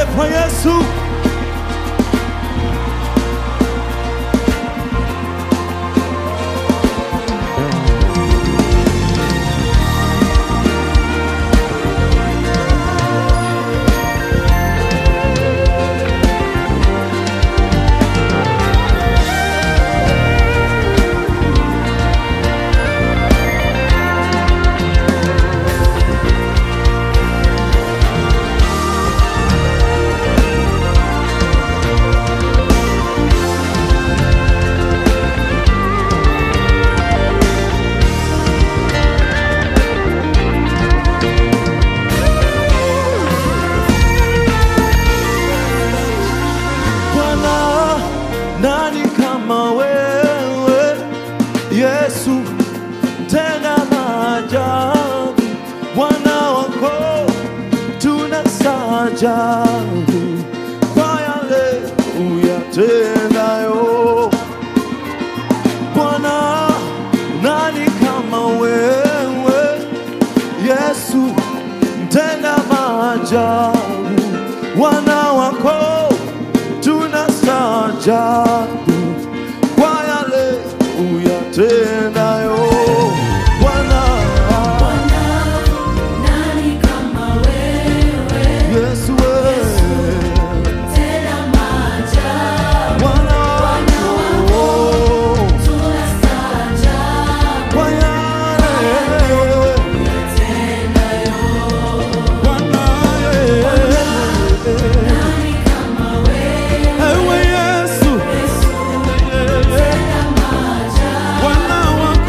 Vigelegele kwa Yesu. Bwana, nani kama wewe Yesu, tena maajabu, Bwana wako tunastaajabu kwa yale uyatendayo. Bwana, nani kama wewe Yesu, tena maajabu, wana wako tunastaajabu kwa yale uyatendayo. Bwana Nani kama wewe, Yesu, wewe tena maajabu, Bwana wako tunastaajabu kwa yale uyatendayo. Bwana Nani kama wewe, ewe Yesu Yesu, tena maajabu, Bwana wako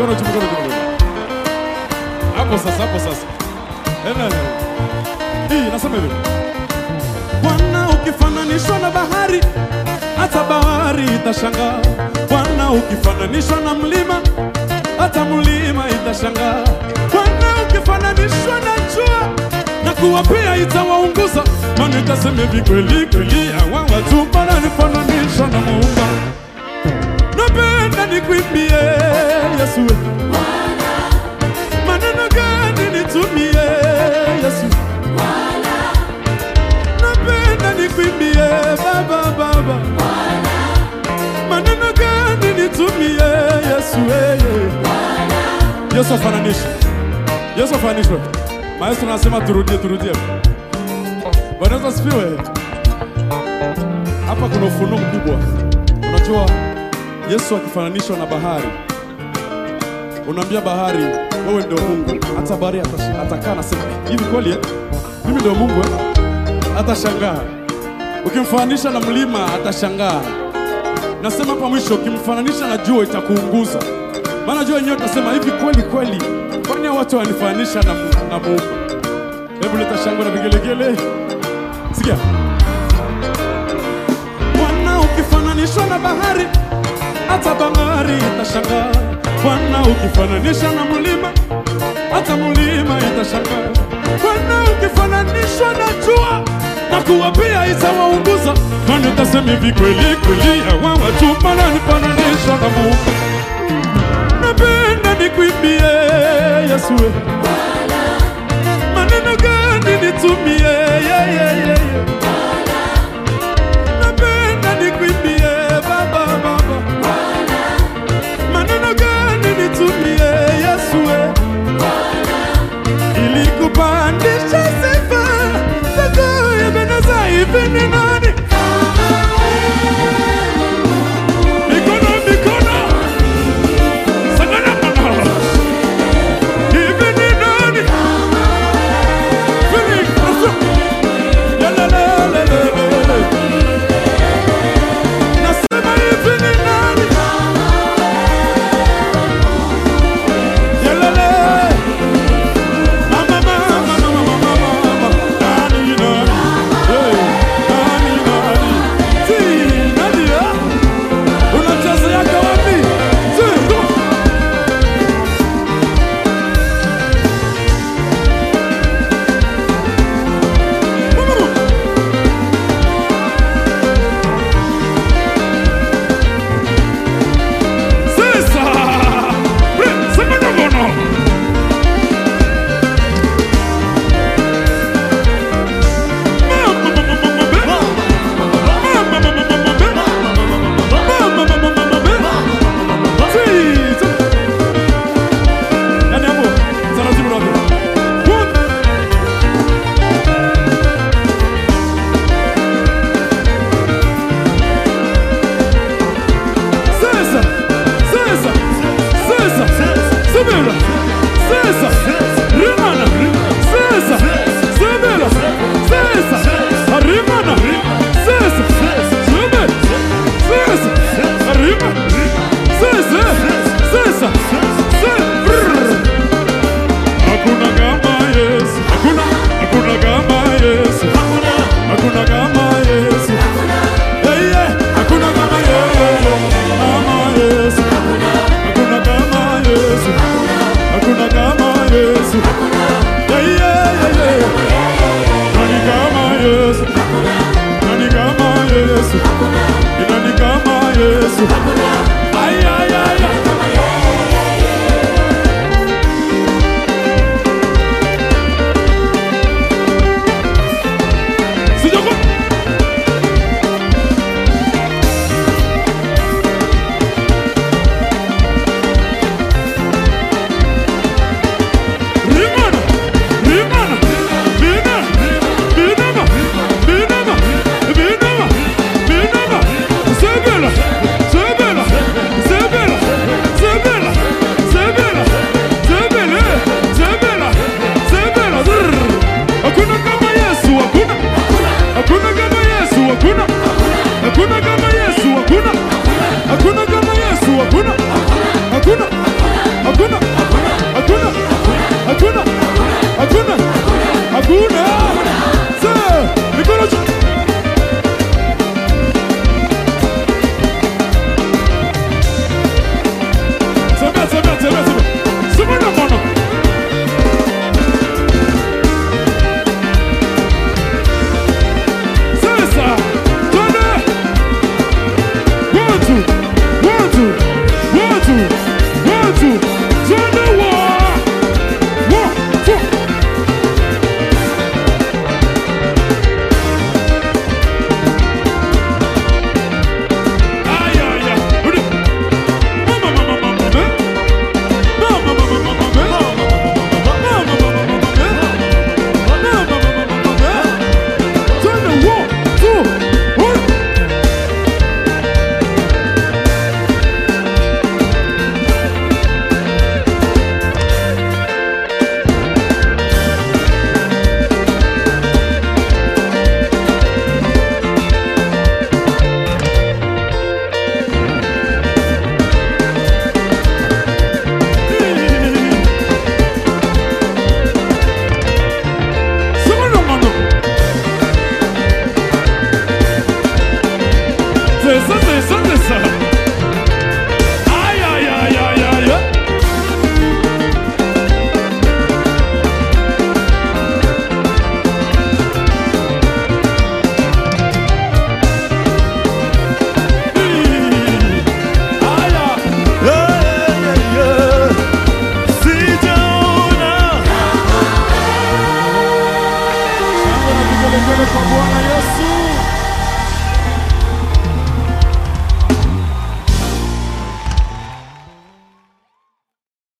Mikono juu, mikono juu, mikono juu. Hapo sasa, hapo sasa. Ena. Hii nasema hivi. Bwana ukifananishwa na bahari, hata bahari itashangaa. Bwana ukifananishwa na mlima, hata mlima itashangaa. Bwana ukifananishwa na jua, na kuwa pia itawaunguza. Maana itasema hivi, kweli kweli hawa watu wananifananisha na Muumba. Napenda nikuimbie Yesu, maneno gani nitumie Yesu? napenda nikuimbie baba baba maneno gani nitumie yesu weye yesu afananishe yesu afananishwe maestro anasema turudie turudie bwana yesu asifiwe hapa kuna ufunuo mkubwa unajua yesu akifananishwa na bahari unaambia bahari wewe ndio mungu hata bahari atash- atakaa nasema hivi kweli eh? mimi ndio mungu eh? atashangaa. Ukimfananisha na mlima atashangaa. Nasema hapa mwisho, ukimfananisha na jua itakuunguza, maana jua yenyewe utasema hivi, kweli kweli, kwani hao watu wanifananisha na, Mu- na Muumba? Hebu leta shangwe na vigelegele, sikia. Bwana ukifananishwa na bahari, hata bahari itashangaa. Bwana ukifananisha na mlima, hata mlima itashangaa. Bwana ukifananishwa na jua na kuwa pia itawaunguza, maana utasema hivi, kweli kweli hawa watu wananifananisha na Mungu. Napenda nikuimbie Yesu, we. maneno gani nitumie yeah, yeah, yeah, yeah. Napenda nikuimbie baba baba, maneno gani nitumie Yesu we? ili kupandisha sifa zako Ebeneza, hivi ni nani? Mikono mikono, sagana mana, hivi ni nani? Hivi asu, yalelelelele. Nasema hivi ni nani? Yalele. Mama, mama, mama, mama, mama. Nani, nani? Hey, nani, nani? Si, nani, ah? Unachezeaga wapi? Si, go. Mama. Sasa. Bre, sema ngono. Rimana, César, Zumba, César, arriba, César, César, César. Hakuna kama Yesu, hakuna, hakuna kama Yesu, hakuna kama Yesu. Hey, yeah, hakuna kama Yesu, kama Yesu, hakuna kama Yesu, hakuna kama Yesu. Yeah, yeah, yeah, yeah. Nani kama Yesu? Nani kama Yesu? Ni nani kama Yesu? Ay, ay, ay, ay. Sijako. Rimana, rimana, bina, binama, binama, binama, binama, sebela, sebela, sebela, sebela, sebela, sebele, sebela, sebela. Brr. Hakuna kama Yesu, hakuna, hakuna kama Yesu, hakuna, hakuna kama Yesu, hakuna, hakuna kama Yesu, hakuna, hakuna, hakuna asante, asante sana. Ay, ay, ay, ay, ay, ay. Haya. Shangwe na vigelegele kwa Bwana Yesu.